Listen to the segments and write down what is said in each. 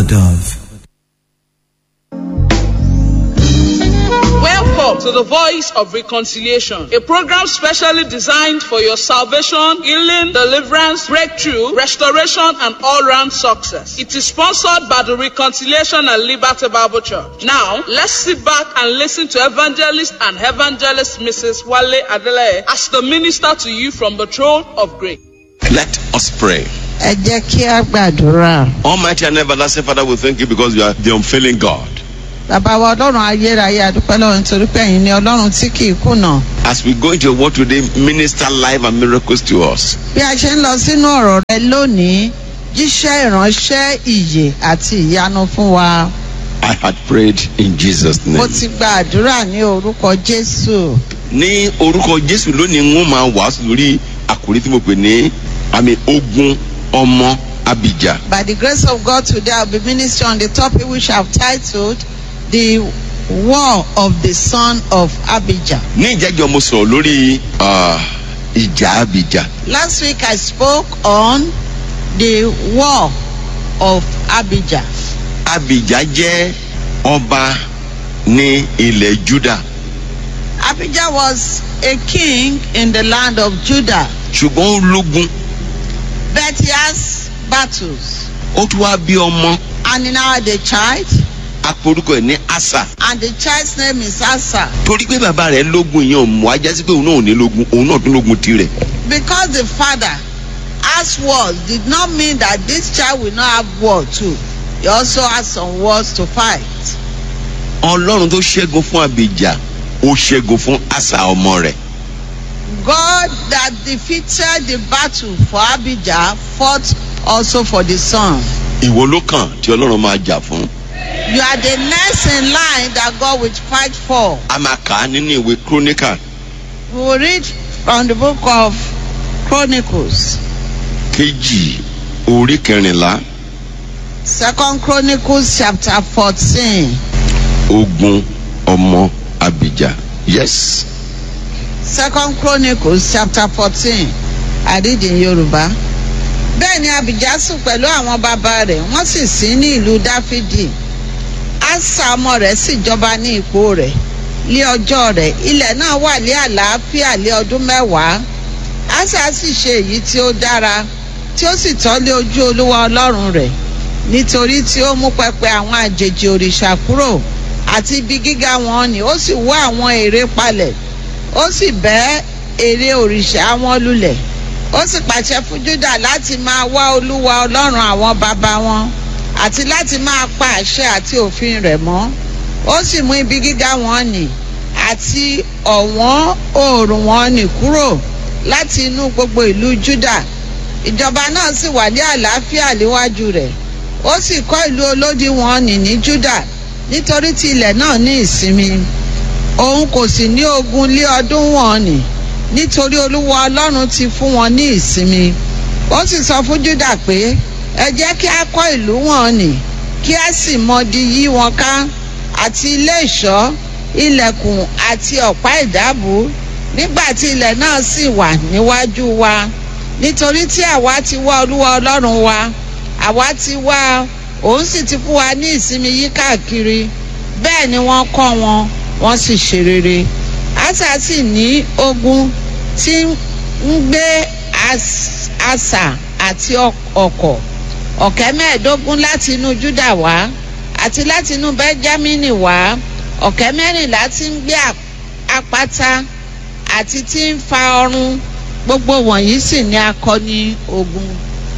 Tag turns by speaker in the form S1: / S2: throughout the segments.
S1: dove.
S2: Welcome to the Voice of Reconciliation, a program specially designed for your salvation, healing, deliverance, breakthrough, restoration, and all-round success. It is sponsored by the Reconciliation and Liberty Bible Church. Now, let's sit back and listen to evangelist and evangelist Mrs. Wale Adele as the minister to you from the throne of grace.
S3: Let us pray.
S4: ẹ jẹ́ kí a gbàdúrà.
S3: Almighty and everlasting Father, we thank you because you are the unfailing God.
S4: bàbá wa ọlọ́run ayérayé àdúpẹ́ lọ́run nítorí pé ẹ̀yin ni ọlọ́run tí kì í kùnà.
S3: As we go into your word today, minister life and miracles to us.
S4: bí a ṣe ń lọ sínú ọ̀rọ̀ rẹ lónìí jíṣẹ́ ìránṣẹ́ ìyè àti ìyanu fún wa.
S3: I had prayed in Jesus'
S4: mo
S3: name.
S4: ti gba àdúrà ní orúkọ jésù.
S3: Ní orúkọ Jésù lónìí, n ó máa wàásù lórí àkòrí tí mo pè ní àmì ogun ọmọ Abijah.
S4: by the grace of God today I will be ministering on the topic which I have titled the war of the son of Abijah.
S3: Ní ìjẹ́jọ́ mo sọ̀rọ̀ lórí ah, ìjà Abijah.
S4: Last week I spoke on the war of Abijah.
S3: Abijah jẹ́ ọba ní ilẹ̀ Judah.
S4: Abijah was a king in the land of Judah,
S3: Ṣùgbọ́n ó lógun,
S4: but he has battles.
S3: ó tún wá bí ọmọ.
S4: And he now had a child,
S3: Aporúkọ ẹ̀ ní Asa.
S4: and the child's name is Asa.
S3: torí pé bàbá rẹ̀ lógun yẹn ò mú ajá sí pé òun náà ò ní lógun òun náà tún lógun tirẹ̀.
S4: Because the father has wars did not mean that this child will not have war too. He also has some wars to fight.
S3: ọlọ́run tó ṣẹ́gun fún abijah ó ṣẹ́gun fún asa ọmọ rẹ̀.
S4: God that defeated the battle for Abijah fought also for the son.
S3: ìwọ ló kàn tí ọlọ́run máa jà fún.
S4: You are the next in line that God will fight for.
S3: a máa kà á nínú ìwé chronicle
S4: We will read from the book of Chronicles,
S3: kejì orí kẹrìnlá
S4: Second Chronicles chapter fourteen.
S3: ogun ọmọ abijah. yes.
S4: Second Chronicles chapter fourteen. I read in Yorùbá. Bẹ́ẹ̀ ni Abijah sùn pẹ̀lú àwọn bàbá rẹ̀, wọ́n sì sí ní ìlú Dáfídì. Asa ọmọ rẹ̀ sì jọba ní ipò rẹ̀. Lé ọjọ́ rẹ̀, ilẹ̀ náà wà lé àlàáfíà lé ọdún mẹ́wàá. Asa sì ṣe èyí tí ó dára, tí ó sì tọ́lé ojú Olúwa Ọlọ́run rẹ̀. Nítorí tí ó mú pẹpẹ àwọn àjèjì òrìṣà kúrò àti ibi gíga wọn ni ó sì wó àwọn ère palẹ̀ ó sì bẹ́ ère òrìṣà wọn lulẹ̀ ó sì pàṣẹ fún Júdà láti máa wá Olúwa Ọlọ́run àwọn bàbá wọn àti láti máa pa àṣẹ àti òfin rẹ̀ mọ́ ó sì mú ibi gíga wọn nì àti ọ̀wọ́n oòrùn wọn nì kúrò láti inú gbogbo ìlú Júdà ìjọba náà sì wà ní àlàáfíà níwájú rẹ̀ ó sì kọ́ ìlú olódi wọn nì ní Júdà nítorí tí ilẹ̀ náà ní ìsinmi òun kò sì ní ogun lé ọdún wọn nì nítorí olúwa ọlọ́run ti fún wọn ní ìsinmi ó sì sọ fún Júdà pé ẹ jẹ́ kí a kọ́ ìlú wọn nì kí a sì mọdi yí wọn ká àti ilé ìṣọ́ ilẹ̀kùn àti ọ̀pá ìdábù nígbà tí ilẹ̀ náà sì wà níwájú wa nítorí tí àwa ti wá olúwa ọlọ́run wa àwa ti wá òun sì ti fún wa ní ìsinmi yí káàkiri bẹ́ẹ̀ ni wọ́n kọ́ wọn wọ́n sì ṣe rere asa sì ní ogun tí ń gbé as- asà àti ọkọ̀ ọ̀kẹ́ mẹ́ẹ̀ẹ́dógún láti inú Júdà wá àti láti inú Bẹ́jámínì wá ọ̀kẹ́ mẹ́rìnlá tí ń gbé ap- apáta àti tí ń fa ọrun gbogbo wọ̀nyí sì ní akọni ogun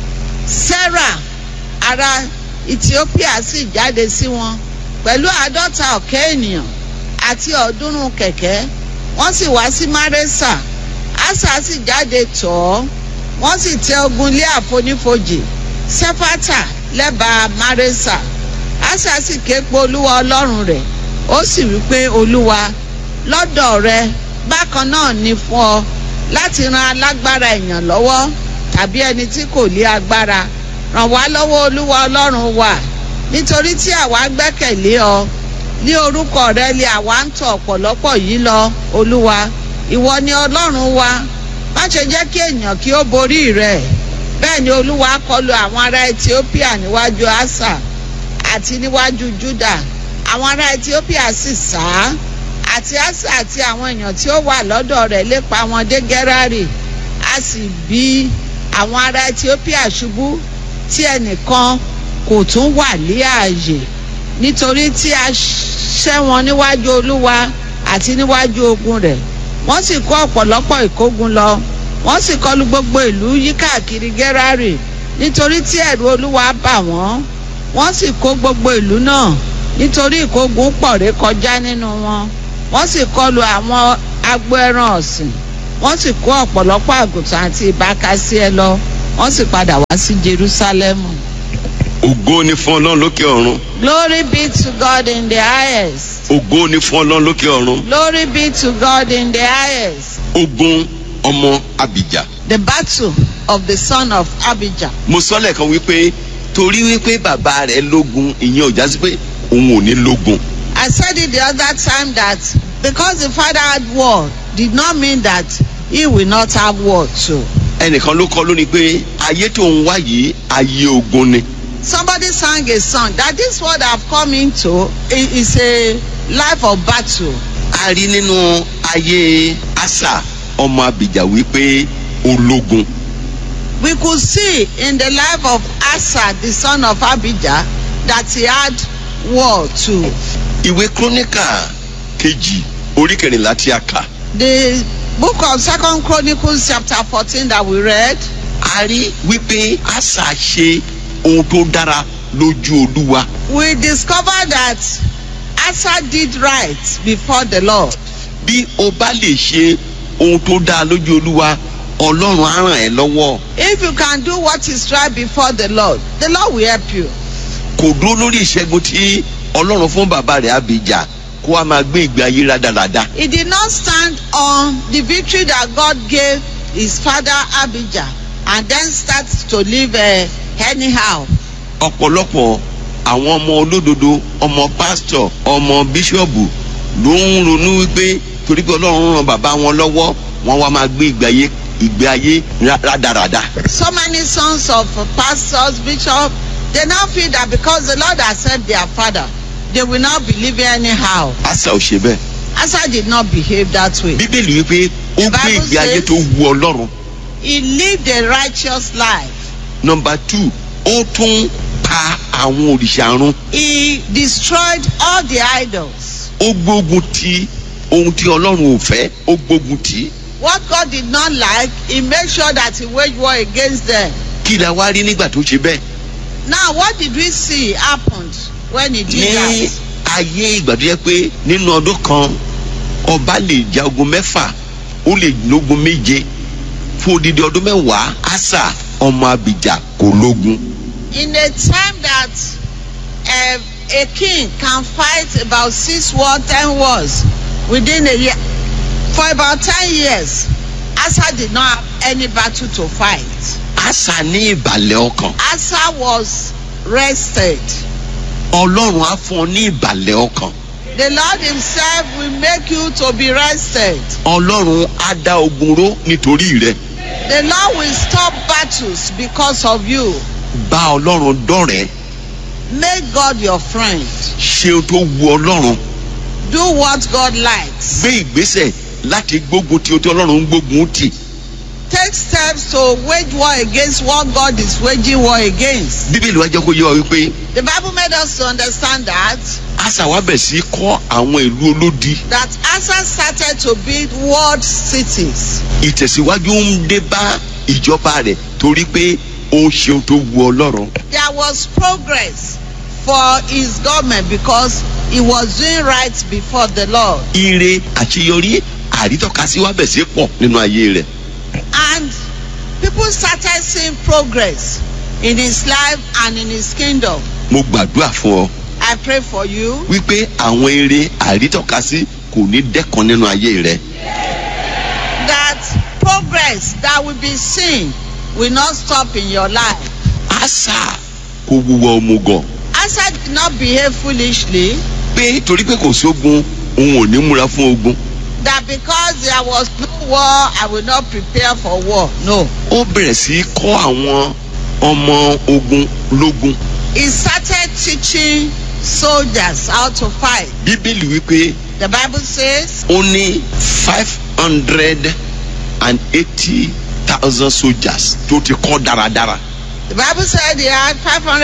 S4: Sarah ará Ethiopia sì jáde sí wọn pẹ̀lú àádọ́ta ọ̀kẹ́ ènìyàn àti ọ̀ọ́dúnrún kẹ̀kẹ́ wọ́n sì wá sí Márésà Asa sì jáde tọ̀ ọ́ wọ́n sì tẹ ogun lé àfonífojì Sẹ́fátà lẹ́bàá Márésà Asa sì ké pe Olúwa Ọlọ́run rẹ̀ ó sì wí pé Olúwa lọ́dọ̀ rẹ bákan náà ni fún ọ láti ran alágbára èèyàn lọ́wọ́ tàbí ẹni tí kò lé agbára ràn wá lọ́wọ́ Olúwa Ọlọ́run wa nítorí tí àwa gbẹ́kẹ̀lé ọ ní orúkọ rẹ lé àwa ń tọ̀ ọ̀pọ̀lọpọ̀ yìí lọ Olúwa ìwọ ni Ọlọ́run wa má ṣe jẹ́ kí èèyàn kí ó borí rẹ̀ bẹ́ẹ̀ ni Olúwa kọlu àwọn ará Ethiopia níwájú Asa àti níwájú juda àwọn ará ethiopia sì sá àti asa àti àwọn èèyàn tí ó wà lọ́dọ̀ rẹ̀ lépa wọn dé gerari a sì bí àwọn ará ethiopia ṣubú tí ẹnìkan kò tún wà ní ààyè nítorí tí a ṣẹ́ wọn níwájú olúwa àti níwájú ogun rẹ̀ wọ́n sì kó ọ̀pọ̀lọpọ̀ ìkógun lọ wọ́n sì kọlu gbogbo ìlú yíkáàkiri gerari nítorí tí ẹ̀rù olúwa bà wọ́n wọ́n sì kó gbogbo ìlú náà nítorí ìkógun pọ̀ ré kọjá nínú wọn wọ́n sì kọlu àwọn agbo ẹran ọ̀sìn wọ́n sì kó ọ̀pọ̀lọpọ̀ àgùntàn àti ìbákasí ẹ lọ wọ́n sì padà wá sí jerusalemu.
S3: ògo ni fún ọlọ́run lókè ọ̀run
S4: glory be to god in the highest.
S3: ògo ni fún ọlọ́run lókè ọ̀run
S4: glory be to god in the highest.
S3: ogun ọmọ abijah
S4: the battle of the son of abijah.
S3: mo sọ lẹ́ẹ̀kan wípé torí wípé bàbá rẹ̀ lógun ìyẹn ò já sí pé òun ò ní lógun
S4: I said it the other time that because the father had war did not mean that he will not have war too.
S3: ẹnìkan ló kọ lónìí pé ayé tó ń wá yìí ayé ogun ni
S4: Somebody sang a song that this world I've come into i- is a life of battle.
S3: a rí nínú ayé asa ọmọ abijah wípé ológun
S4: We could see in the life of Asa, the son of Abijah, that he had war too.
S3: ìwé króníkà kejì orí kẹrìnlá tí a kà
S4: The book of Second Chronicles chapter 14 that we read,
S3: a rí wípé asa ṣe ohun tó dára lójú olúwa
S4: we discover that Asa did right before the Lord.
S3: bí o bá lè ṣe ohun tó dáa lójú olúwa ọlọ́run á ràn ẹ́ lọ́wọ́
S4: If you can do what is right before the Lord, the Lord will help you.
S3: kò dúró lórí ìṣẹ́gun tí ọlọ́run fún bàbá rẹ̀ abijah kó a máa gbé ìgbé ayé rádaràda
S4: He did not stand on the victory that God gave his father Abijah and then start to live uh, anyhow.
S3: ọ̀pọ̀lọpọ̀ àwọn ọmọ olódodo ọmọ pásítọ̀ ọmọ bíṣọ̀bù ló ń ronú wípé torí pé ọlọ́run ràn bàbá wọn lọ́wọ́ wọn wá máa gbé ìgbé ayé ìgbé ayé ra- rádaràda
S4: So many sons of pastors, bishops, they now feel that because the Lord has said their father, they will not be living anyhow.
S3: asa ò ṣe bẹ́ẹ̀
S4: Asa did not behave that way.
S3: bíbélì wípé ó gbé
S4: Bible
S3: ìgbé ayé
S4: says-
S3: tó wu ọlọ́run
S4: He lived a righteous life.
S3: nọmba two ó tún pa àwọn òrìṣà run
S4: He destroyed all the idols.
S3: ó gbógun ti ohun tí ọlọ́run ò fẹ́ ó gbógun tì í
S4: What God did not like, he made sure that he waged war against them.
S3: kí la wá rí nígbà tó ṣe bẹ́ẹ̀
S4: Now, what did we see happened when he did
S3: ní
S4: that?
S3: ayé ìgbà tó yẹ pé nínú ọdún kan ọba lè ja ogun mẹ́fà ó lè lógun méje fún odidi ọdún mẹ́wàá asa ọmọ abijah kò lógun
S4: In a time that uh, a king can fight about six wars, ten wars within a year, for about ten years, Asa did not have any battle to fight.
S3: asa ní ìbàlẹ̀ ọkàn
S4: Asa was rested.
S3: ọlọ́run á fún ọ ní ìbàlẹ̀ ọkàn
S4: The Lord Himself will make you to be rested.
S3: ọlọ́run á dá ogun ró nítorí rẹ
S4: The Lord will stop battles because of you.
S3: bá ọlọ́run dọ̀rẹ́
S4: Make God your friend.
S3: ṣe ohun tó wu ọlọ́run
S4: Do what God likes.
S3: gbé ìgbésẹ̀ láti gbógun tí o tí ọlọ́run ń gbógun tì
S4: Take steps to wage war against what God is waging war against.
S3: bíbélì wa jẹ́ kó yé wa wípé
S4: The Bible made us to understand that
S3: asa wa bẹ̀ sí kọ́ àwọn ìlú olódi
S4: that Asa started to build walled cities.
S3: ìtẹ̀síwájú ń dé bá ìjọba rẹ̀ torí pé ó ń ṣe ohun tó wu ọlọ́run
S4: There was progress for his government because he was doing right before the Lord.
S3: ire àṣeyọrí àrítọ́kasí wa bẹ̀ sí pọ̀ nínú ayé rẹ̀
S4: And people started seeing progress in his life and in his kingdom.
S3: mo gbàdúrà fún ọ
S4: I pray for you
S3: wípé àwọn ire àrítọ́kasí kò ní dẹ́kan nínú ayé rẹ̀
S4: that progress that will be seen will not stop in your life.
S3: asa kò wúwo òmùgọ̀
S4: Asa did not behave foolishly
S3: pé torí pé kò sógun òun ò ní múra fún ogun
S4: that because there was no war, I will not prepare for war. No.
S3: ó bẹ̀rẹ̀ sí í kọ́ àwọn ọmọ ogun lógun
S4: He started teaching soldiers how to fight.
S3: bíbélì wípé
S4: The Bible says
S3: ó ní five hundred and eighty thousand soldiers tó ti kọ́ dáradára
S4: the Bible said he had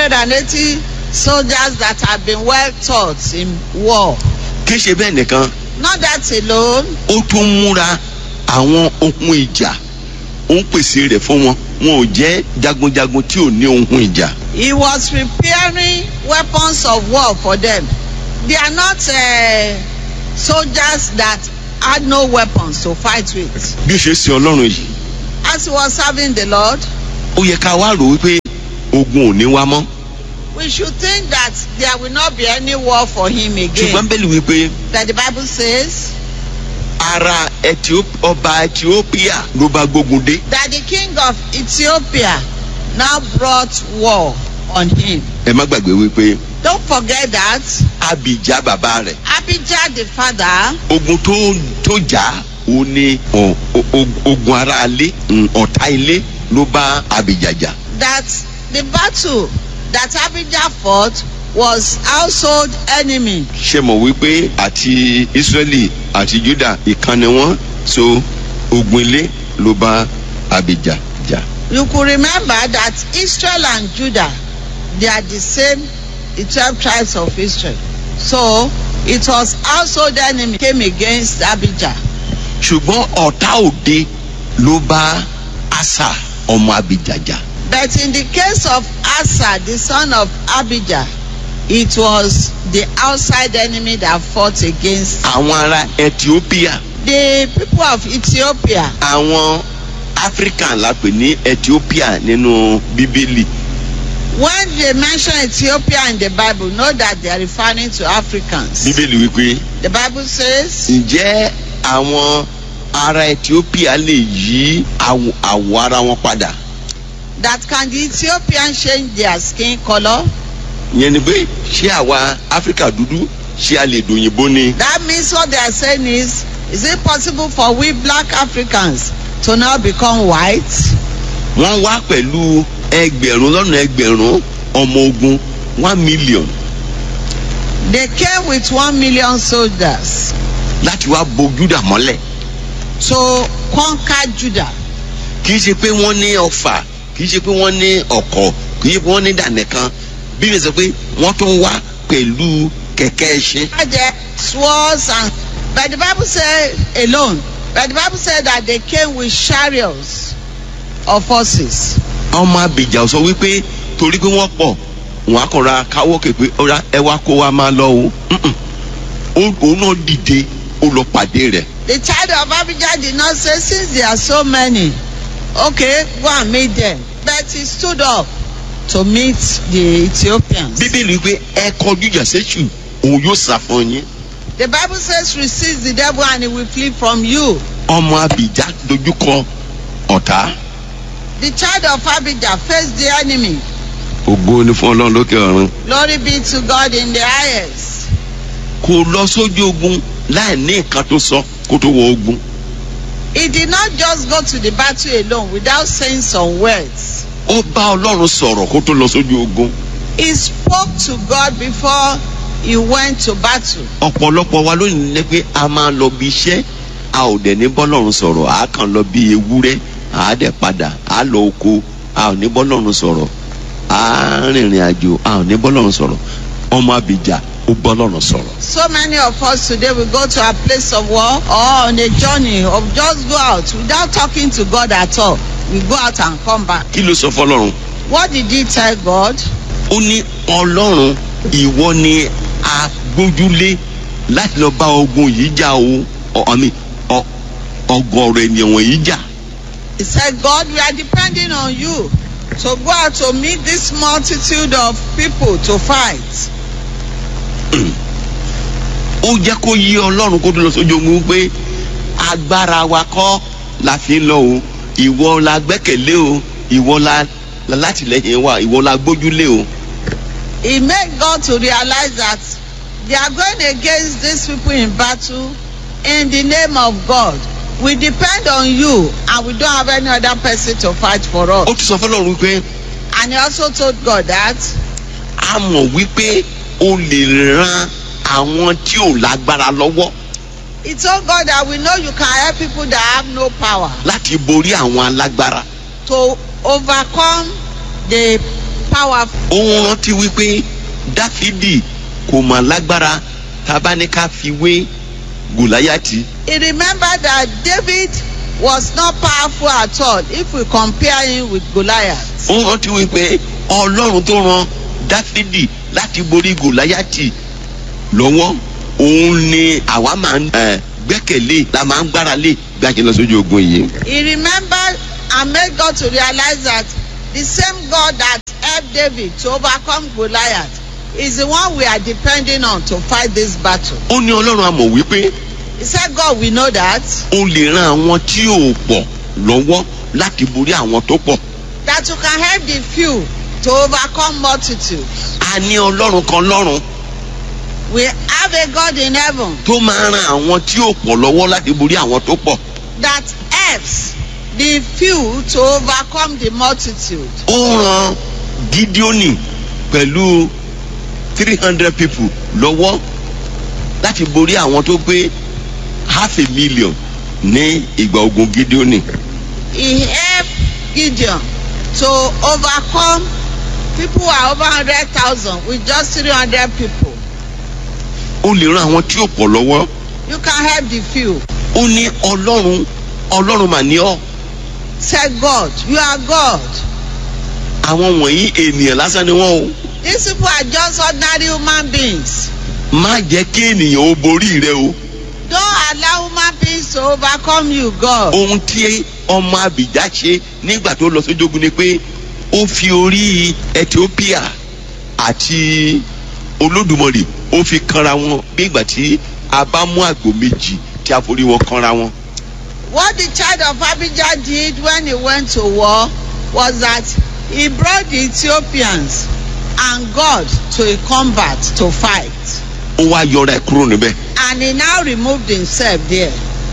S4: 580 soldiers that had been well taught in war.
S3: kì í ṣe bẹ́ẹ̀ nìkan
S4: Not that alone,
S3: ó tún múra àwọn ohun ìjà ó ń pèsè rẹ̀ fún wọn wọn ò jẹ́ jagunjagun tí ò ní ohun ìjà
S4: he was preparing weapons of war for them. They are not uh, soldiers that had no weapons to fight with.
S3: bí ó ṣe sin ọlọ́run yìí
S4: As he was serving the Lord,
S3: ó yẹ ká wá rò wípé ogun ò ní wá mọ́
S4: we should think that there will not be any war for him again.
S3: ṣùgbọ́n bẹ́ẹ̀ ni wípé
S4: That the Bible says
S3: ara Ethiop- ọba Ethiopia ló bá gbógun dé
S4: that the king of Ethiopia now brought war on him.
S3: ẹ má gbàgbé wípé
S4: Don't forget that
S3: Abijah bàbá rẹ̀
S4: Abijah the father
S3: ogun tó tó jà ó ní ọ- o- o- ogun ara ilé mm, ọ̀tá ilé ló bá Abijah jà
S4: that the battle that Abijah fought was household enemy.
S3: ṣe mọ̀ wípé àti Israeli àti Juda ìkan ni wọ́n so ogun ilé ló bá Abijah jà
S4: You could remember that Israel and Judah, they are the same, the 12 tribes of Israel. So it was household enemy came against Abijah.
S3: ṣùgbọ́n ọ̀tá òde ló bá Asa ọmọ Abijah jà
S4: But in the case of Asa, the son of Abijah, it was the outside enemy that fought against
S3: àwọn ará Ethiopia
S4: the people of Ethiopia.
S3: àwọn African la pè ní Ethiopia nínú Bíbélì
S4: When they mention Ethiopia in the Bible, know that they are referring to Africans.
S3: Bíbélì wípé
S4: The Bible says,
S3: ǹjẹ́ àwọn ará Ethiopia lè yí àwọ̀ àwọ̀ ara wọn padà
S4: that can the Ethiopians change their skin color?
S3: ìyẹn ni pé ṣé àwa Áfíríkà dúdú ṣé a lè dòyìnbó ni
S4: That means what they are saying is, is it possible for we black Africans to now become white?
S3: wọ́n wá pẹ̀lú ẹgbẹ̀rún lọ́nà ẹgbẹ̀rún ọmọ ogun one million
S4: They came with one million soldiers
S3: láti wá bo Júdà mọ́lẹ̀
S4: to conquer Judah.
S3: kì í ṣe pé wọ́n ní ọfà kì í ṣe pé wọ́n ní ọ̀kọ̀ kì í ṣe pé wọ́n ní dànẹ́kan bí wọ́n sọ pé wọ́n tún wá pẹ̀lú kẹ̀kẹ́ ẹṣin
S4: There swords and but the Bible said alone. But the Bible said that they came with chariots of horses.
S3: ọmọ Abijah sọ wípé torí pé wọ́n pọ̀ wọ́n á kọ́ra káwọ́ képe ọ̀rá ẹ wá kó wa máa lọ o Mm-mm. Ó- òun náà dìde ó lọ pàdé rẹ̀
S4: The child of Abijah did not say, since there are so many, okay, go and meet them. But he stood up to meet the Ethiopians.
S3: bíbélì wípé ẹ kọjú ìjà sẹ́sù òun yóò sá fún yín
S4: The Bible says, resist the devil and he will flee from you.
S3: ọmọ Abijah dojúkọ ọ̀tá
S4: The child of Abijah faced the enemy.
S3: ògo ni fún ọlọ́run lókè ọ̀run
S4: Glory be to God in the highest.
S3: kò lọ sójú ogun láì ní nǹkan tó sọ kó tó wọ ogun
S4: He did not just go to the battle alone without saying some words.
S3: ó bá ọlọ́run sọ̀rọ̀ kó tó lọ sójú ogun
S4: He spoke to God before he went to battle.
S3: ọ̀pọ̀lọpọ̀ wa lónìí ní pé a máa lọ bí iṣẹ́ a ò dẹ̀ ní bọ́lọ́run sọ̀rọ̀ a kàn lọ bí ewúrẹ́ a dẹ̀ padà a lọ oko a ò ní bọ́lọ́run sọ̀rọ̀ a rìnrìn àjò a ò ní bọ́lọ́run sọ̀rọ̀ ọmọ Abijah ó bọ́lọ́run sọ̀rọ̀
S4: So many of us today will go to a place of war or on a journey of just go out without talking to God at all. We go out and come back.
S3: kí ló sọ fọlọ́run
S4: What did he tell God?
S3: ó ní ọlọ́run ìwọ ni a gbójúlé láti lọ bá ogun yìí jà o ọ àmì ọ ọgọ́rọ̀ ènìyàn wọ̀nyí jà
S4: He said, God, we are depending on you to go out to meet this multitude of people to fight.
S3: ó jẹ́ kó yí ọlọ́run kó tó lọ sójú ogun pé agbára wa kọ́ la fi ń lọ o ìwọ la gbẹ́kẹ̀lé o ìwọ la la látìlẹ́yìn wa ìwọ la gbójúlé o
S4: He made God to realize that they are going against these people in battle in the name of God. We depend on you and we don't have any other person to fight for us.
S3: ó tún sọ fọlọ́run pé
S4: And he also told God that
S3: a mọ̀ wípé o lè ran àwọn tí ò lágbára lọ́wọ́
S4: He told God that we know you can help people that have no power
S3: láti borí àwọn alágbára
S4: to overcome the powerful.
S3: òun rántí wípé dáfídì kò mà lágbára tábà ní ká fi wé gòláyàtì
S4: He remembered that David was not powerful at all if we compare him with Goliath.
S3: òun rántí wípé ọlọ́run tó ran dáfídì láti borí gòláyàtì lọ́wọ́ òun ni àwa máa ń eh, gbẹ́kẹ̀lé la máa ń gbára lé bí a ṣe lọ sójú ogun yìí.
S4: He remembered and made God to realize that the same God that helped David to overcome Goliath is the one we are depending on to fight this battle.
S3: ó ní ọlọ́run a mọ̀ wípé
S4: He said, God, we know that,
S3: o lè ran àwọn tí ò pọ̀ lọ́wọ́ láti borí àwọn tó pọ̀.
S4: that you can help the few to overcome multitudes.
S3: a ní ọlọ́run kan lọ́run
S4: We have a God in heaven
S3: tó máa ran àwọn tí ò pọ̀ lọ́wọ́ láti borí àwọn tó pọ̀.
S4: that helps the few to overcome the multitude.
S3: ó ran gideoni pẹ̀lú three hundred people lọ́wọ́ láti borí àwọn tó pé half a million ní ìgbà ogun gideoni.
S4: He helped Gideon to overcome people who are over 100,000 with just 300 people.
S3: ó lè ran àwọn tí ò pọ̀ lọ́wọ́.
S4: You can help the few.
S3: ó ní ọlọ́run ọlọ́run mà ní ọ́
S4: Said God, you are God.
S3: àwọn wọ̀nyí ènìyàn lásán ni wọ́n o.
S4: These people are just ordinary human beings.
S3: má jẹ́ kí ènìyàn ó borí rẹ o.
S4: Don't allow human beings to overcome you, God.
S3: ohun tí ọmọ abìjá ṣe nígbà tó lọ sójú ogun ni pé ó fi orí ethiopia àti olódùmarè ó fi kanra wọn bí ìgbà tí a bá mú àgbò méjì tí a forí wọn kanra wọn.
S4: What the child of Abijah did when he went to war was that he brought the Ethiopians and God to a combat to fight.
S3: ó wá yọra ẹ kúrò níbẹ̀.
S4: And he now removed himself there.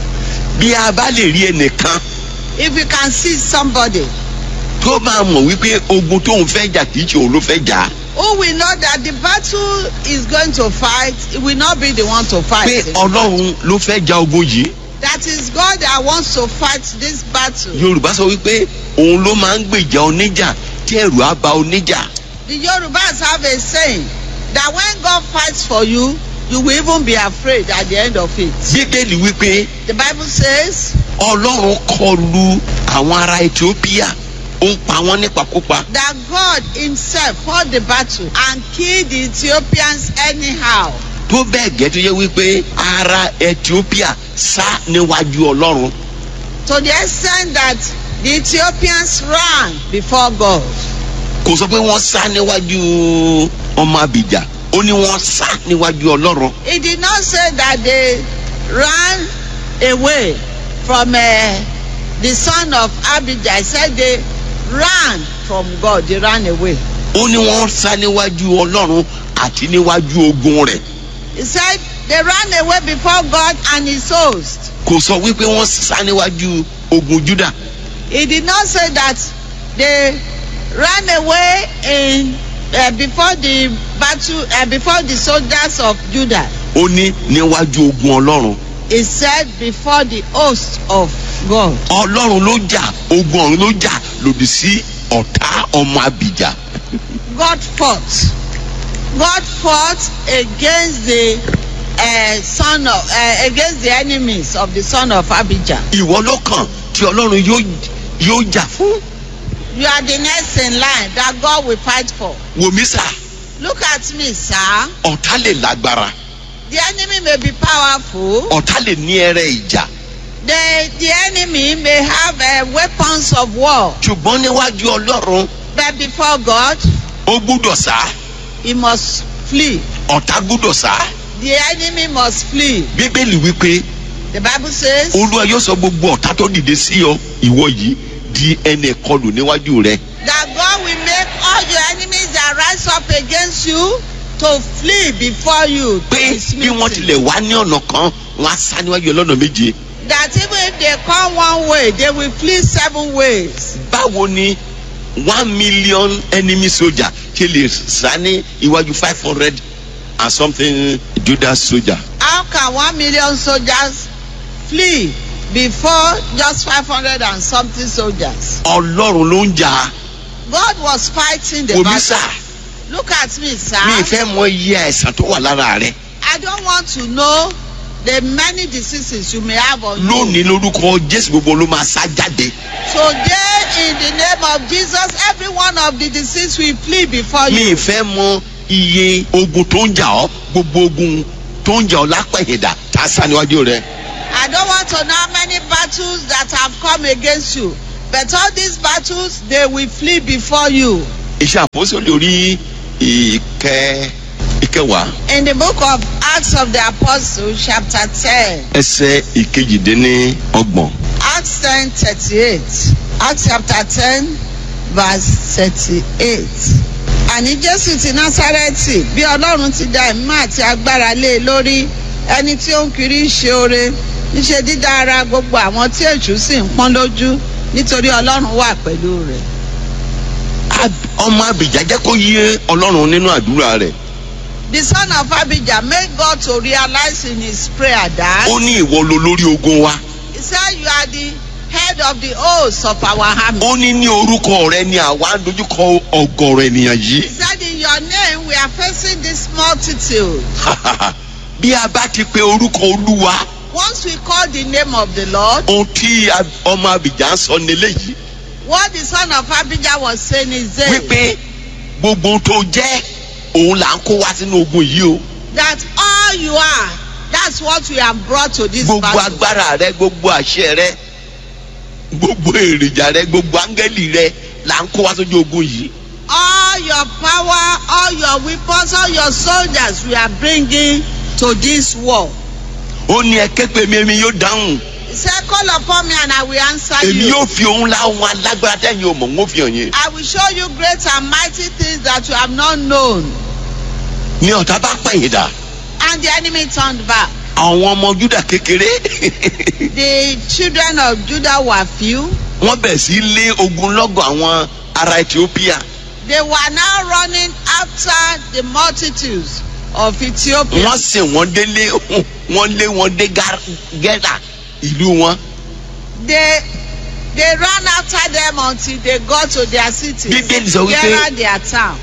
S3: bí a bá lè rí ẹnìkan
S4: If you can see somebody
S3: tó máa mọ̀ wípé ogun tóun fẹ́ jà kì í ṣe òun ló fẹ́ jà á.
S4: who will know that the battle is going to fight, he will not be the one to fight.
S3: pé ọlọ́run ló fẹ́ ja ogun yìí.
S4: That is God that wants to fight this battle.
S3: yorùbá sọ wípé òun ló máa ń gbèjà oníjà tí ẹrù á ba oníjà.
S4: The Yorubas have a saying that when God fights for you, you will even be afraid at the end of it.
S3: bíbélì wípé
S4: The Bible says
S3: ọlọ́run kọlu àwọn ará ethiopia ó ń pa wọ́n nípakúpa.
S4: that God himself fought the battle and killed the Ethiopians anyhow.
S3: tó bẹ́ẹ̀ gẹ́ tó yẹ wípé ará ethiopia sá níwájú ọlọ́run.
S4: To the extent that the Ethiopians ran before God.
S3: kò sọ pé wọ́n sá níwájú ọmọ abìjà ó ní wọ́n sá níwájú ọlọ́run.
S4: He did not say that they ran away from uh, the son of Abijah. He said they ran from God. They ran away.
S3: ó ní wọ́n sá níwájú ọlọ́run àti níwájú ogun rẹ̀.
S4: He said they ran away before God and his host.
S3: kò sọ wípé wọ́n sá níwájú ogun juda.
S4: He did not say that they ran away in uh, before the battle uh, before the soldiers of Judah.
S3: ó ní níwájú ogun ọlọ́run.
S4: He said before the host of God.
S3: ọlọ́run ló jà ogun ọ̀run ló jà lòdì sí ọ̀tá ọmọ abìjà.
S4: God fought. God fought against the uh, son of uh, against the enemies of the son of Abijah.
S3: ìwọ ló kàn tí ọlọ́run yóò yóò jà fún.
S4: You are the next in line that God will fight for.
S3: wòmí sà
S4: Look at me, sir.
S3: ọ̀tá lè lágbára
S4: The enemy may be powerful.
S3: ọ̀tá lè ní ẹrẹ ìjà
S4: The the enemy may have uh, weapons of war,
S3: ṣùgbọ́n níwájú ọlọ́run
S4: but before God,
S3: ó gbúdọ̀ sá
S4: he must flee.
S3: ọ̀tá gbúdọ̀ sá.
S4: The enemy must flee.
S3: bíbélì wípé
S4: The Bible says
S3: olúwa yóò sọ gbogbo ọ̀tá tó dìde sí ọ ìwọ yìí di ẹni kọlù níwájú rẹ.
S4: that God will make all your enemies that rise up against you to flee before you. to
S3: pé
S4: be
S3: bí wọ́n
S4: smitten.
S3: tilẹ̀ wá ní ọ̀nà kan wọ́n á sá níwájú ọlọ́nà méje.
S4: That even if they come one way, they will flee seven ways.
S3: báwo ni one million enemy soldier ṣe lè sá ní iwájú five hundred and something judas soldier.
S4: How can one million soldiers flee before just five hundred and something soldiers?
S3: ọlọ́run ló ń jà á.
S4: God was fighting the
S3: omi sá
S4: battle. Look at me, sir.
S3: mi ì fẹ́ mọ iye àìsàn tó wà lára rẹ.
S4: I don't want to know the many diseases you may have on you.
S3: lónìí lórúkọ jésù gbogbo ló máa sá jáde.
S4: Today, in the name of Jesus, every one of the disease will flee before
S3: mi
S4: you.
S3: ì fẹ́ mọ iye ogun tó ń jà ọ́ gbogbo ogun tó ń jà ọ́ lápẹ̀yẹ̀dà tá a sá níwájú rẹ.
S4: I don't want to know how many battles that have come against you, but all these battles, they will flee before you.
S3: iṣẹ́ àpòsílẹ̀ orí ìkẹ́ ìkẹwàá
S4: In the book of Acts of the Apostles, chapter 10,
S3: ẹsẹ̀ ìkejìdínní ọgbọ̀n.
S4: Acts 10 38. Acts chapter 10, verse 38. Àní Jésù ti Násárẹ́tì bí Ọlọ́run ti da ẹ̀mí àti agbára lé e lórí ẹni tí ó ń kiri ṣe oore níṣe dídá ara gbogbo àwọn tí èṣù sì ń pọ́n lójú nítorí Ọlọ́run wà pẹ̀lú rẹ̀.
S3: Ab- ọmọ abìjà jẹ́ kó yé ọlọ́run nínú àdúrà rẹ̀
S4: The son of Abijah made God to realize in his prayer that
S3: ó ní ìwọ lo lórí ogun wa
S4: he said you are the head of the host of our army.
S3: ó ní ní orúkọ rẹ ni àwa ń dojúkọ ọgọrọ ènìyàn
S4: He
S3: yìí
S4: said in your name we are facing this multitude.
S3: bí a bá ti pe orúkọ olúwa
S4: Once we call the name of the Lord,
S3: ohun tí a- ọmọ abìjà ń sọ nílé yìí
S4: what the son of Abijah was saying is this,
S3: wípé gbogbo ohun tó jẹ́ òun là ń kó wá sínú ogun yìí o
S4: that all you are, that's what we have brought to this
S3: gbogbo
S4: battle.
S3: agbára rẹ gbogbo àṣẹ rẹ gbogbo èròjà rẹ gbogbo áńgẹ́lì rẹ là ń kó wá sójú ogun yìí
S4: All your power, all your weapons, all your soldiers we are bringing to this war.
S3: ó ní ẹ ké pè mí èmi yóò dáhùn
S4: He said, call upon me and I will answer
S3: èmi
S4: you.
S3: yóò fi òun láwọn alágbára tẹ̀yìn ò mọ̀ ń ó fi hàn yín
S4: I will show you great and mighty things that you have not known.
S3: ní ọ̀tá bá pẹ̀yìn dà
S4: And the enemy turned back.
S3: àwọn ọmọ júdà kékeré
S4: The children of Judah were few.
S3: wọ́n bẹ̀ sí lé ogun lọ́gọ̀ àwọn ará ethiopia
S4: They were now running after the multitudes of Ethiopia.
S3: wọ́n sì wọ́n délé wọ́n lé wọn dé Gar- gẹ́rà ìlú wọn
S4: They they ran after them until they got to their cities.
S3: Bíbélì sọ wípé-
S4: There their town.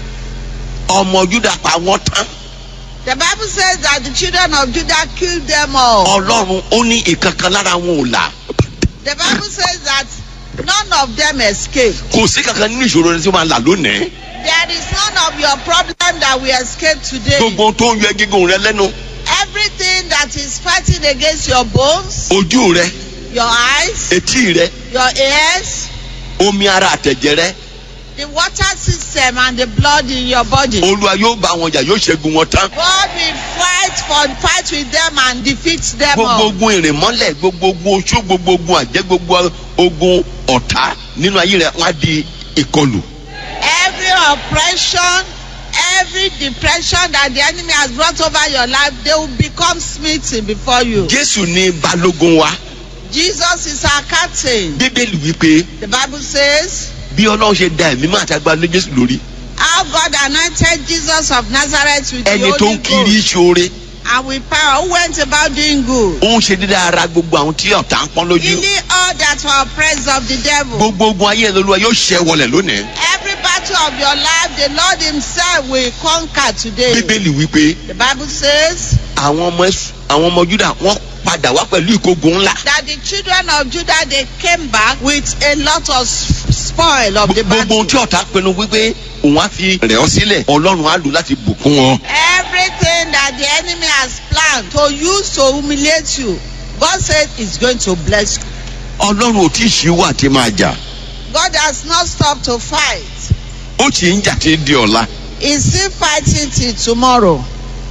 S3: ọmọ júdà pa wọ́n tán
S4: The Bible says that the children of Judah killed them all.
S3: ọlọ́run ó ní ìkankan lára wọn ò là
S4: The Bible says that none of them escaped.
S3: kò sí kankan nínú ìṣòro rẹ tí ó máa là lónìí
S4: There is none of your problem that we escape today.
S3: gbogbo ohun tó ń yọ gígùn rẹ lẹ́nu
S4: Everything that is fighting against your bones,
S3: ojú rẹ
S4: your eyes,
S3: etí rẹ
S4: your ears,
S3: omi ara àtẹ̀jẹ̀ rẹ
S4: the water system and the blood in your body.
S3: olúwa yóò bá wọn jà yóò ṣẹ́gun wọn tán
S4: God will fight for fight with them and defeat them
S3: gbogbo
S4: all.
S3: ogun ìrìnmọ́lẹ̀ gbogbo ogun oṣó gbogbo ogun àjẹ́ gbogbo ogun ọ̀tá nínú ayé rẹ wọ́n á di ìkọlù
S4: Every oppression, every depression that the enemy has brought over your life, they will become smitten before you.
S3: jésù ní balógun wa
S4: Jesus is our captain.
S3: bíbélì wípé
S4: The Bible says,
S3: bí ọlọ́run ṣe da ẹ̀mí máa tàgbà lé jésù lórí
S4: How God anointed Jesus of Nazareth with the
S3: ẹni tó
S4: Holy
S3: ń kiri
S4: Ghost
S3: ìṣòre
S4: and with power, who went about doing good,
S3: ó ń ṣe dídá ara gbogbo àwọn tí ọ̀tá ń pọ́n lójú
S4: healing all that were oppressed of the devil.
S3: gbogbo ogun ayé ẹ̀ lolúwa yóò ṣẹ́ wọlẹ̀ lónìí
S4: Every battle of your life, the Lord Himself will conquer today.
S3: bíbélì wípé
S4: The Bible says
S3: àwọn ọmọ Ẹ́sù- àwọn ọmọ júdà wọ́n padà wá pẹ̀lú ìkógun ńlá
S4: that the children of Judah they came back with a lot of s- spoil of the
S3: gbogbo ohun tí
S4: battle.
S3: ọ̀tá pinnu wípé òun á fi rẹ̀ ọ́ sílẹ̀ ọlọ́run á lò láti bùkún wọn.
S4: Everything that the enemy has planned to use to humiliate you, God said is going to bless you.
S3: ọlọ́run ò tí ì ṣíwọ́ àti máa jà
S4: God has not stopped to fight.
S3: ó sì ń jà tí ń di ọ̀la
S4: He's still fighting till tomorrow.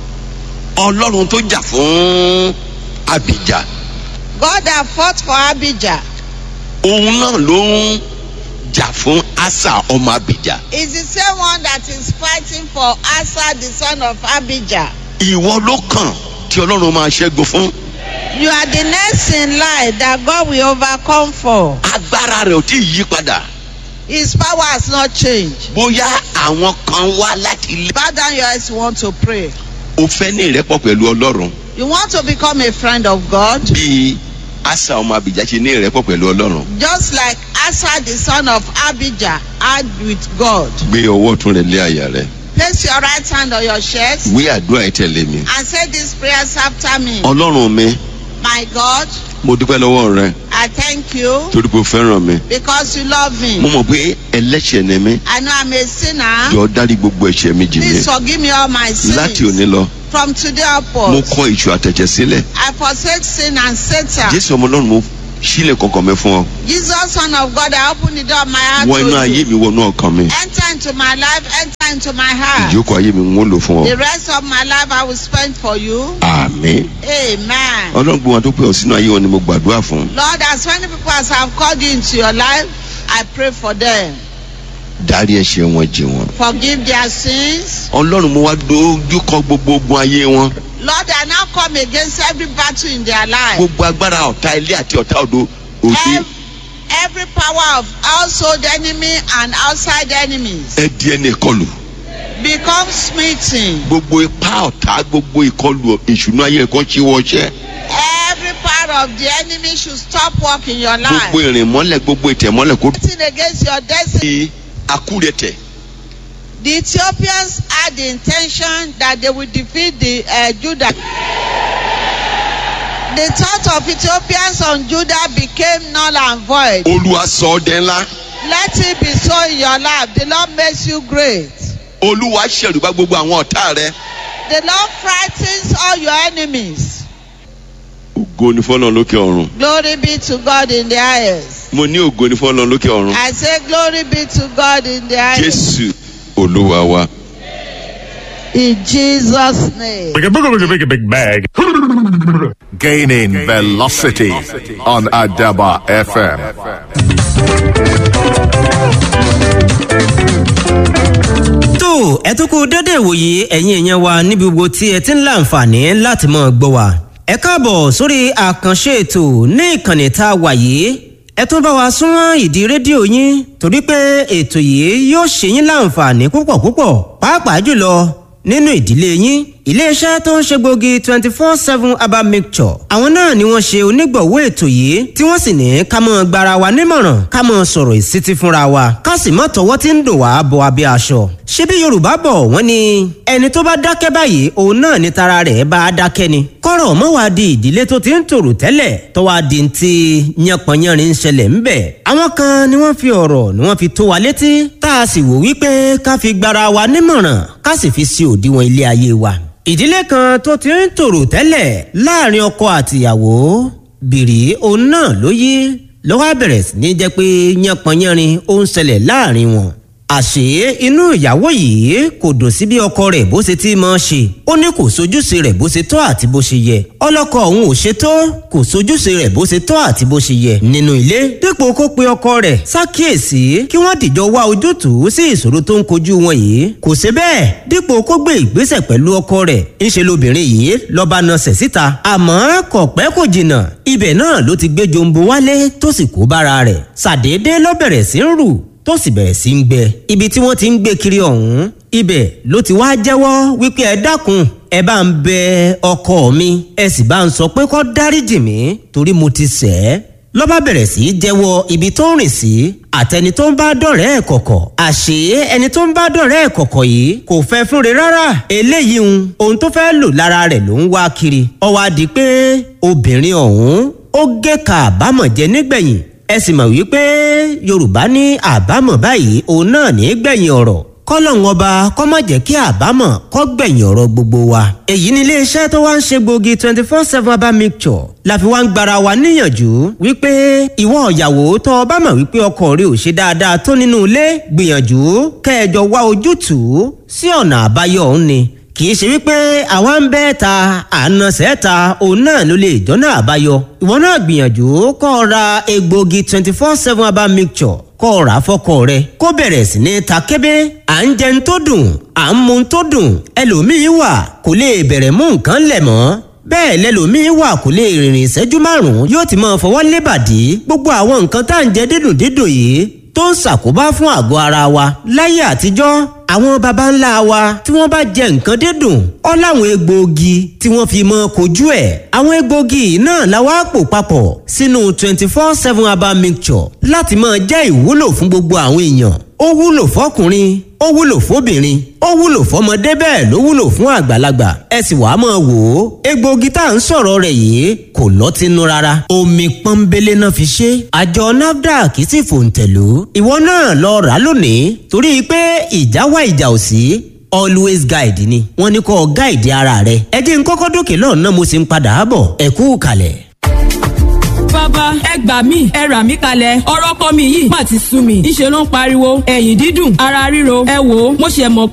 S3: ọlọ́run tó jà fún abìjà
S4: God have fought for Abijah.
S3: òun náà ló ń jà fún asa ọmọ abìjà
S4: It's the same one that is fighting for Asa, the son of Abijah.
S3: ìwọ ló kàn tí ọlọ́run máa ṣẹ́gun fún
S4: You are the next in line that God will overcome for.
S3: agbára rẹ̀ ò tí ì yí padà
S4: His power has not changed.
S3: bóyá àwọn kan wá láti ilé.
S4: Bow down your heads, you want to pray.
S3: o fẹ́ ní ìrẹ́pọ̀ pẹ̀lú ọlọ́run
S4: You want to become a friend of God,
S3: bíi asa ọmọ abijah ṣe ní ìrẹ́pọ̀ pẹ̀lú ọlọ́run.
S4: just like Asa, the son of Abijah, had with God.
S3: gbé ọwọ́ ọ̀tún rẹ lé àyà rẹ
S4: Place your right hand on your chest
S3: wí àdúrà ẹ̀ tẹ̀lé mi.
S4: and say these prayers after me.
S3: ọlọ́run mi
S4: My God,
S3: mo dúpẹ́ lọ́wọ́ rẹ
S4: I thank you
S3: torí pé o fẹ́ràn mi.
S4: because you love
S3: mo
S4: me.
S3: mọ̀ pé ẹlẹ́ṣẹ̀ ni mí
S4: I know I'm a sinner.
S3: jọ dárí gbogbo ẹ̀ṣẹ̀ mi jì mí.
S4: Please forgive me all my
S3: láti òní
S4: sins.
S3: lọ
S4: From today
S3: mo
S4: upwards,
S3: kọ ìṣù àtẹ̀jẹ̀ sílẹ̀.
S4: I forsake sin and Satan.
S3: jésù ọmọ ọlọ́run mo sílẹ̀ kọ̀ọ̀kan mi fún ọ.
S4: Jesus, Son of God, I open the door of my heart
S3: wọ inú
S4: to
S3: ayé
S4: you.
S3: mi wọnú ọkàn mi.
S4: Enter into my life, enter into my heart.
S3: ìjókòó ayé mi ń wọ́n lò fún
S4: The
S3: ọ.
S4: rest of my life I will spend for you.
S3: àmín.
S4: Amen.
S3: ọlọ́run gbogbo wọn tó pè ọ sínú ayé wọn ni mo gbàdúrà fún.
S4: Lord, as many people as have called you into your life, I pray for them.
S3: dárí ẹ̀ṣẹ̀ wọn jì wọn.
S4: Forgive their sins.
S3: ọlọ́run mo wá dojú kọ gbogbo ogun ayé wọn.
S4: Lord, I now come against every battle in their life.
S3: gbogbo agbára ọ̀tá ilé àti ọ̀tá òdo òde
S4: Ev- Every power of household enemy and outside enemies
S3: ẹ di ẹni ìkọlù.
S4: become smitten.
S3: gbogbo ipá ọ̀tá gbogbo ìkọlù ìṣúná ayé ẹ̀kọ́ ṣe wọṣẹ́.
S4: Every part of the enemy should stop working in your
S3: gbogbo
S4: life.
S3: ìrìn mọ́lẹ̀ gbogbo ìtẹ̀ mọ́lẹ̀ kó
S4: Fighting against your destiny.
S3: di akúrẹ̀tẹ̀.
S4: The Ethiopians had the intention that they would defeat the uh, Judah. The thought of Ethiopians on Judah became null and void.
S3: olúwa sọ ọ́ dẹ́ ńlá.
S4: Let it be so in your life. The Lord makes you great.
S3: olúwa ṣẹ̀rùbá gbogbo àwọn ọ̀tá rẹ.
S4: The Lord frightens all your enemies.
S3: ògo ni fọlọ́n lókè ọ̀run.
S4: Glory be to God in the highest.
S3: mo ní ògo ni fọlọ́n lókè ọ̀run.
S4: I say, Glory be to God in the highest.
S3: jésù olúwa wa.
S4: In Jesus' name.
S1: Big, big, big, big, big bag.
S5: Gaining velocity on Adaba FM.
S6: tó ẹ tún kú dédé ìwòye ẹ̀yin èèyàn wa níbi gbogbo tí ẹ ti ń láǹfààní láti mọ̀ gbọ́ wa. ẹ káàbọ̀ sórí àkànṣe ètò ní ìkànnì tá a wà yìí ẹ tún bá wa súnmọ́ ìdí rédíò yín torí pé ètò yìí yóò ṣe yín láǹfààní púpọ̀ púpọ̀ pàápàá jùlọ nínú ìdílé yín iléeṣẹ́ tó ń ṣe gbòógì twenty four seven herbal mixture àwọn náà ni wọ́n ṣe onígbọ̀wọ́ ètò yìí tí wọ́n sì ní ká mọ́ gbara wa nímọ̀ràn ká mọ́ sọ̀rọ̀ ìsítí fúnra wa ká sì mọ́ tọwọ́ tí ń dò wá bọ abẹ́ aṣọ. ṣebí yorùbá bọ̀ wọ́n ní ẹni tó bá dákẹ́ báyìí òun náà ni tara rẹ̀ bá a dákẹ́ ni. kọ́rọ̀ mọ́ wá di ìdílé tó ti ń tòrò tẹ́lẹ̀ tó wá di ti yánpọnyánrin ń ṣẹlẹ̀ ń bẹ̀. àwọn kan ni wọ́n fi ọ̀rọ̀ ni wọ́n fi tó wa létí tá a sì wò wípé ká fi gbara wa nímọ̀ràn ká sì fi sí òdiwọ̀n ilé ayé wa ìdílé kan tó ti ń tòrò tẹ́lẹ̀ láàrin ọkọ àtìyàwó bìrì òun náà ló yí ló wá bẹ̀rẹ̀ sí ní jẹ́ pé yánpọnyánrin ó ń ṣẹlẹ̀ láàrin wọn. àṣé inú ìyàwó yìí kò dùn sí bí ọkọ rẹ̀ bó ṣe ti máa ṣe ó ní kò sojúṣe rẹ̀ bó ṣe tọ́ àti bó ṣe yẹ ọlọ́kọ òun ò ṣe tó kò sojúṣe rẹ̀ bó ṣe tọ́ àti bó ṣe yẹ nínú ilé dípò kó pe ọkọ rẹ̀ ṣàkíyèsí kí wọ́n dìjọ wá ojútùú sí ìṣòro tó ń kojú wọn yìí kò ṣe bẹ́ẹ̀ dípò kó gbé ìgbésẹ̀ pẹ̀lú ọkọ rẹ̀ ńṣe lobìnrin yìí lọ́ba nasẹ̀ síta àmọ́ kò pẹ́ kò jìnnà ibẹ̀ náà ló ti gbé jombo wálé tó sì kó bára rẹ̀ ṣàdédé ló bẹ̀rẹ̀ sí ń rù tó sì bẹ̀rẹ̀ sí ń gbẹ ibi tí wọ́n ti ń gbé kiri ọ̀hún ibẹ̀ ló ti wá jẹ́wọ́ wípé ẹ dákun ẹ bá ń bẹ ọkọ mi ẹ sì bá ń sọ pé kó dáríjì mí torí mo ti ṣẹ̀ ẹ́ lọ́ba bẹ̀rẹ̀ sí í jẹ́wọ́ ibi tó ń rìn sí àtẹni tó ń bá dọ̀rẹ́ ẹ̀ kọ̀kọ̀ àṣé ẹni tó ń bá dọ̀rẹ́ ẹ̀ kọ̀kọ̀ yìí kò fẹ́ fúnre rárá eléyìí ń ohun tó fẹ́ lò lára rẹ̀ ló ń wá kiri ó wá di pé obìnrin ọ̀hún ó gé ka àbámọ̀ jẹ nígbẹ̀yìn ẹ sì mọ̀ wípé yorùbá ní àbámọ̀ báyìí òun náà ní gbẹ̀yìn ọ̀rọ̀ kọ́lọ́hún ọba kọ́ má jẹ́ kí àbámọ̀ kọ́ gbẹ̀yìn ọ̀rọ̀ gbogbo wa. èyí ni iléeṣẹ́ tó wá ń ṣe gbòógì twenty four seven herbal mixture la fi wá ń gbara wa níyànjú wípé ìwọ ìyàwó tó o bá mọ̀ wípé ọkọ rẹ ò ṣe dáadáa tó nínú ilé gbìyànjú kẹjọ wá ojútùú sí ọ̀nà àbáyọ òun ni kì í ṣe wípé àwa ń bẹ́ ta àna sẹ́ta òun náà ló lè jọ́nà àbáyọ ìwọ náà gbìyànjú kọ́ ọ ra egbòogi twenty four seven herbal mixture kọ́ ọ rà fọ́kọ rẹ kó bẹ̀rẹ̀ sí ní ta kébé à ń jẹun tó dùn à ń mu tó dùn ẹlòmíín wà kò lè bẹ̀rẹ̀ mú nǹkan lẹ̀ mọ́ bẹ́ẹ̀ lẹ́lòmíín wà kò lè rìnrìn ìṣẹ́jú márùn-ún yóò ti máa fọwọ́ lébàdí gbogbo àwọn nǹkan tá à ń jẹ dídùn dídùn yìí tó ń ṣàkóbá fún àgọ́ ara wa láyé àtijọ́ àwọn baba ńlá wa tí wọ́n bá jẹ nǹkan dídùn ọ́ láwọn egbòogi tí wọ́n fi mọ́ kojú ẹ̀ àwọn egbòogi náà la wá pò papọ̀ sínú twenty four seven herbal mixture láti máa jẹ́ ìwúlò fún gbogbo àwọn èèyàn ó wúlò fọkùnrin ó wúlò fóbìnrin ó wúlò fọmọdé bẹ́ẹ̀ ló wúlò fún àgbàlagbà ẹ sì wàá máa wò ó egbòogi tá à ń sọ̀rọ̀ rẹ̀ yìí kò lọ́tínú rárá omi pọ́nbélé náà fi ṣe àjọ nafdac sì fòǹtẹ̀lú ìwọ náà lọ rà lónìí torí pé ìjà wá ìjà ò sí always guide ni wọ́n ní kó guide ara rẹ ẹ jẹ́ n kọ́kọ́ dókè lọ́nà mo sì ń padà bọ̀ ẹ kú kalẹ̀
S1: bàbá ẹ gbà mí ẹ rà mí kalẹ̀ ọ̀rọ̀ kọ́ mi yìí má ti sú mi ìṣe ló ń pariwo ẹ̀yìn dídùn ara ríro ẹ wò ó mo ṣe mọ̀